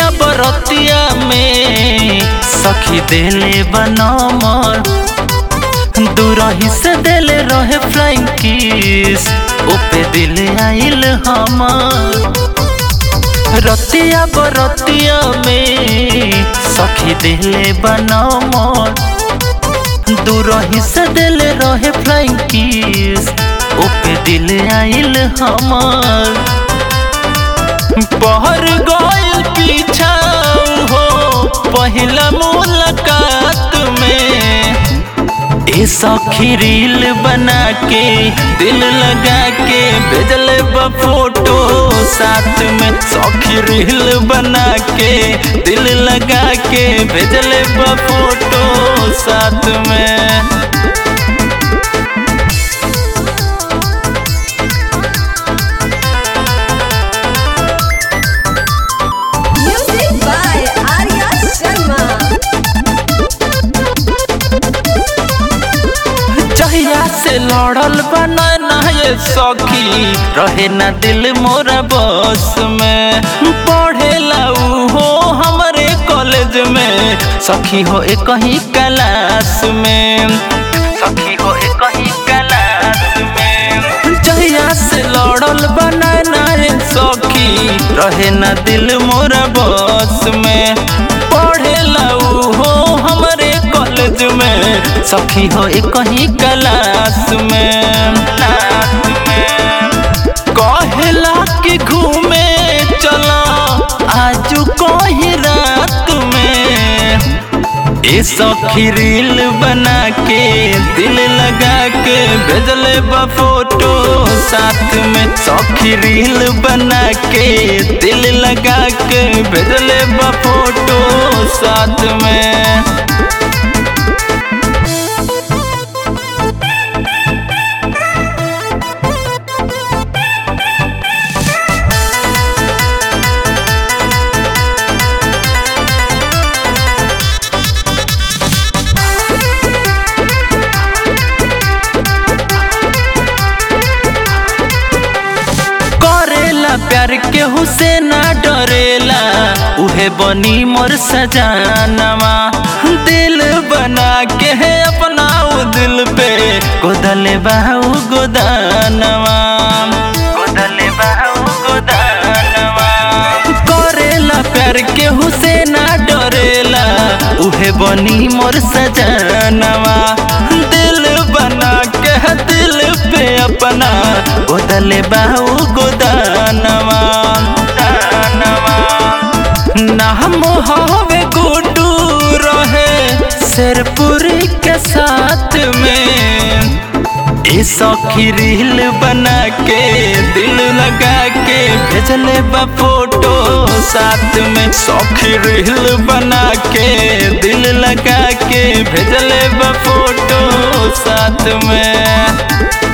रतिया बरतिया में सखी देले बनमर दूरही से देले रहे फ्लाइंग किस ओपे दिल आइल हमर रतिया बरतिया में सखी देले बनमर दूरही से देले रहे फ्लाइंग किस ओपे दिल आइल हमर बहर गइल पीछा हो पहिला मुलाकात में ए सखी रील बना के दिल लगा के भेजले बा फोटो साथ में सखी रील बना के दिल लगा के भेजले बा फोटो साथ में Music by Arya Sharma. जहिया से लड़ल बना ना ये सखी रहे ना दिल मोरा बस में पढ़ेला उ हो हमारे कॉलेज में सखी हो एक ही क्लास में सखी हो एक ही क्लास में जहिया से लड़ल बना ना ये सखी रहे ना दिल मोरा बस में पढ़ेला उ हो हमारे कॉलेज में सखी हो एक ही क्लास में क्लास में कहेला कि घूमे चला आजू कोई रात में ए सखी रील बना के दिल लगा के भेजले बा फोटो साथ में सखी रील बना के दिल लगा के भेजले बा फोटो साथ में करेला प्यार के हुसैना डरेला उहे बनी मोर सजानवा दिल बना के है अपना उ दिल पे गोदले बाहू गोदानवा गोदले बाहू गोदानवा करेला प्यार के हुसैना डरेला उहे बनी मोर सजानवा दिल बना के है दिल पे अपना गोदले बाहू गोदानवा दानवा नाम हवे गुडू रहे शेरपुरी के साथ में ए सखी रील बना के दिल लगा के भेजले बा फोटो साथ में सखी रील बना के दिल लगा के भेजले बा फोटो साथ में